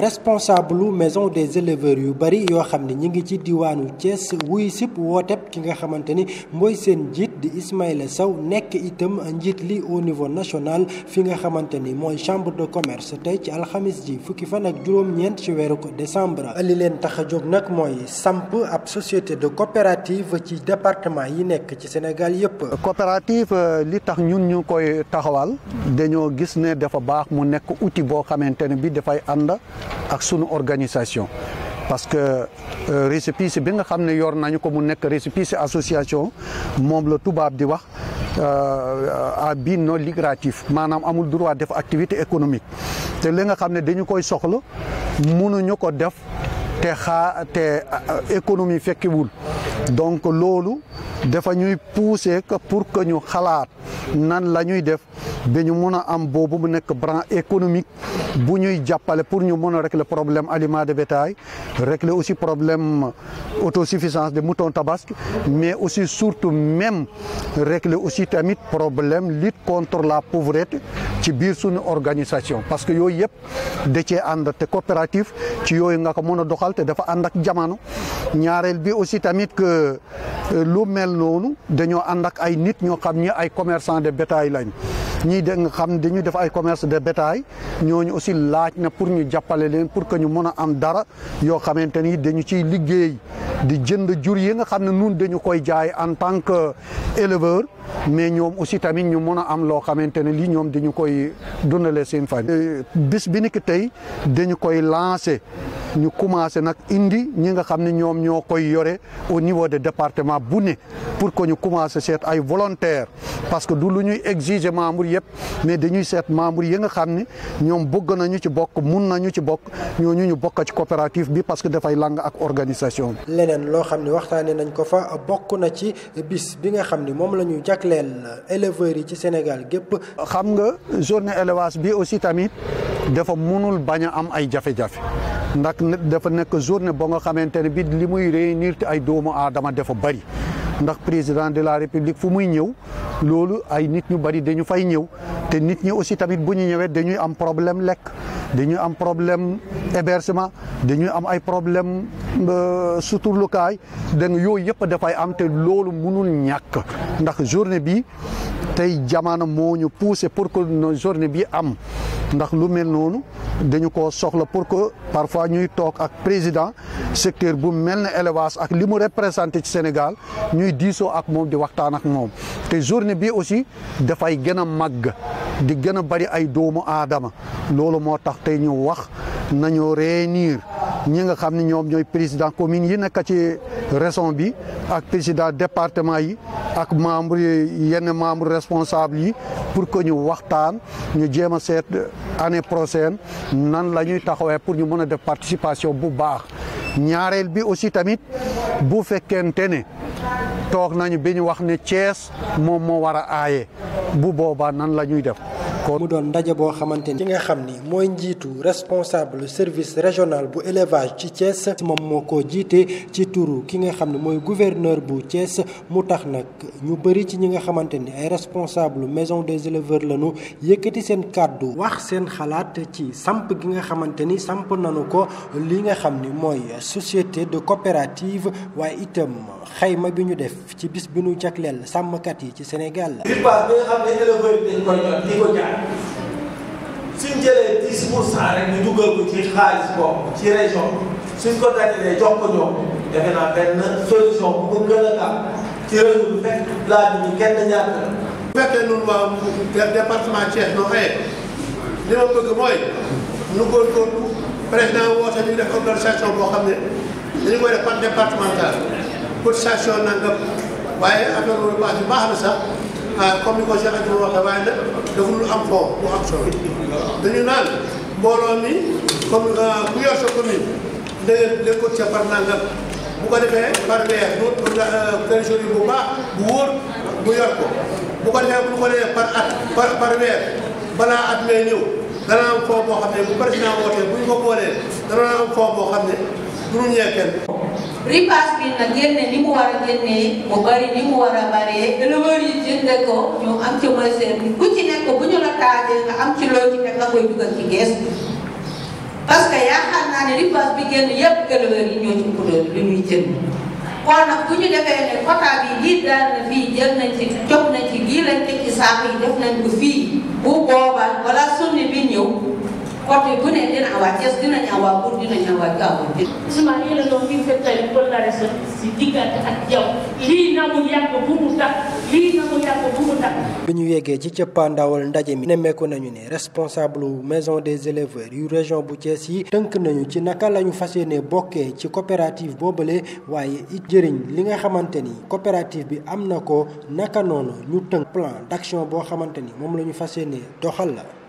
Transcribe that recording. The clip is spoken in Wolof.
responsable maison des éleveurs yu bari yoo xam ne ñi ngi ci diwaanu Thiès wuy sip wooteb ki nga xamante ni mooy seen njiit di Ismaïla Sow nekk itam njiit li au niveau national fi nga xamante ni mooy chambre de commerce tey ci alxamis ji fukki fan ak juróom-ñeent ci weeru ko décembre li leen tax a jóg nag mooy samp ab société de coopérative ci département yi nekk ci Sénégal yépp coopérative li tax ñun ñu koy taxawal dañoo gis ne dafa baax mu nekk outil boo xamante ne bi dafay ànd ak sunu organisation parce que récépissé bi nga xam ne yor nañu ko mu nekk récépissé association moom la tubaab di wax à but non lucratif maanaam amul droit def activité économique te li nga xam ne dañu koy soxla mënuñu ko def te xaa te économie fekkiwul donc loolu dafa ñuy pousser que pour que ñu xalaat nan la ñuy def ba ñu mën a am boobu mu nekk branche économique bu ñuy jàppale pour ñu mën a régler problème aliment de bétail régler aussi problème autosuffisance de mouton tabaski mais aussi surtout même régler aussi tamit problème lutte contre la pauvreté ci biir suñu organisation parce que yooyu yëpp da cee ànd te coopérative ci yooyu nga ko mën a doxal te dafa ànd ak jamono ñaareel bi aussi tamit que lu mel noonu dañoo ànd ak ay nit ñoo xam ni ay commerçant de bétail lañ ñii da nga xam dañuy def ay commerce de bétail ñooñu aussi laaj na pour ñu jàppale leen pour que ñu mën a am dara yoo xamante ni dañu ciy liggéey di jënd jur yi nga xam ne nun dañu koy jaay en tant que éleveur mais ñoom aussi tamit ñu mën a am loo xamante ne lii ñoom dañu koy dundalee seen famille. bis bi ni ki tey dañu koy lancé ñu commencé nag indi ñi nga xam ne ñoom ñoo koy yore au niveau de département bu ne pour que ñu commencé seet ay volontaires parce que du lu ñuy exiger membre yëpp mais dañuy seet membre yi nga xam ne ñoom bëgg nañu ci bokk mun nañu ci bokk ñooñu ñu bokk ci coopérative bi parce que dafay lang ak organisation bi. leneen loo xam ne waxtaanee nañ ko fa bokk na ci bis bi nga xam ni moom la ñu jagleel éleveurs yi ci Sénégal gépp xam nga journée élevage bi aussi tamit dafa munul bañ a am ay jafe-jafe. ndax dafa nekk journée boo nga xamante ne bi li muy réunir te ay doomu aadama dafa bari ndax président de la république fu muy ñëw loolu ay nit ñu bari dañu fay ñëw te nit ñi aussi tamit bu ñu ñëwee dañuy am problème lekk dañuy am problème hébergement dañuy am ay problème suturlukaay da nga yooyu yëpp dafay am te loolu mënul ñàkk ndax journée bi tey jamono moo ñu poussé pour que journée bi am ndax lu mel noonu dañu ko soxla pour que parfois ñuy toog ak président secteur bu mel ne élevage ak li mu représenté ci Sénégal ñuy diisoo ak moom di waxtaan ak moom te journée bi aussi dafay gën a màgg di gën a bari ay doomu aadama loolu moo tax tey ñu wax nañu réunir ñi nga xam ne ñoom ñooy président commune yi nekk ci région bi ak président département yi ak membre yenn membre responsable yi pour que ñu waxtaan ñu jéem a seet année prochaine nan la ñuy taxawee pour ñu mën a def participation bu baax ñaareel bi aussi tamit bu fekkente ne toog nañu bi ñu wax ne Thiès moom moo war a aaye bu boobaa nan la ñuy def mu doon ndaje boo xamante ni ki nga xam ni mooy njiitu responsable service régional bu élevage ci Thiès moom moo ko jiite ci turu ki nga xam ne mooy gouverneur bu Thiès mu tax nag ñu bëri ci ñi nga xamante ni ay responsable maison des éleveurs lañu yëkkati seen kàddu wax seen xalaat ci samp gi nga xamante ni samp nañu ko li nga xam ni mooy société de coopérative waaye itam xayma bi ñu def ci bis bi ñu jagleel sàmmkat yi ci Sénégal. ripaas bi nga xam ne éleveurs yi dañ koy ñor di ko jaay suñ jëlee 10 pour cent rek ñu dugal ko ci xaalis boobu ci région suñ ko dajalee jox ko ñoom defe naa benn solution bu ko gën a gaaw ci réseau bi fekk laaj bi kenn ñàkk la. bu fekkee ñun waa département Thiès noo xëyee li ma bëgg mooy nu góorgóorlu président woote ñu def organisation boo xam ne dañu koy def par départemental cotisation nangam waaye affaire repas bi baax na sax ah comme ni ko Cheikh Adjou waxee waaye nag dafa lu am fond bu am solo dañu naan mbooloo mi comme ku yor sa commune da ngeen leen cotiser par nangam bu ko defee par weer du trésorier bu baax bu wóor bu yor ko bu ko defee bu ko defee par at par par weer balaa at mee ñëw dana am fond boo xam ne bu président wootee bu ñu ko boolee dana am fond boo xam ne du ñu ñee kenn ripaas bi nag génne ni mu war a génnee mu bari ni mu war a baree éleveurs yi jënde ko ñu am ci mooy seen ku ci nekk bu ñu la taajee nga am ci loo ci nekk nga koy dugal ci gees parce que yaakaar naa ne ripaas bi génn yépp éleveurs yi ñoo ci ëpp doole li ñuy jënd kon nag bu ñu defee ne quota bi lii daal na fii jël nañ ci jox nañ ci lii lañ teg ci saako yi def nañ ko fii bu boobaa wala sunni bi ñëw côté bu ne dina awa Thiès dinañ awa pour dinañ awa Gabon Ousmane yéen a doon fi fettali kóllare sa si diggante ak yow lii na mu yàgg bu mu tax lii na mu yàgg bu mu tax bi ñu yeggee ci cëppaandawal ndaje mi nemmeeku nañu ne responsable maison des éleveurs yu région bu Thiès yi tënk nañu ci naka la ñu fas yéene bokkee ci coopérative boobale waaye it jëriñ li nga xamante ni coopérative bi am na ko naka noonu ñu tënk plan d'action boo xamante ni moom la ñu fas yéene doxal la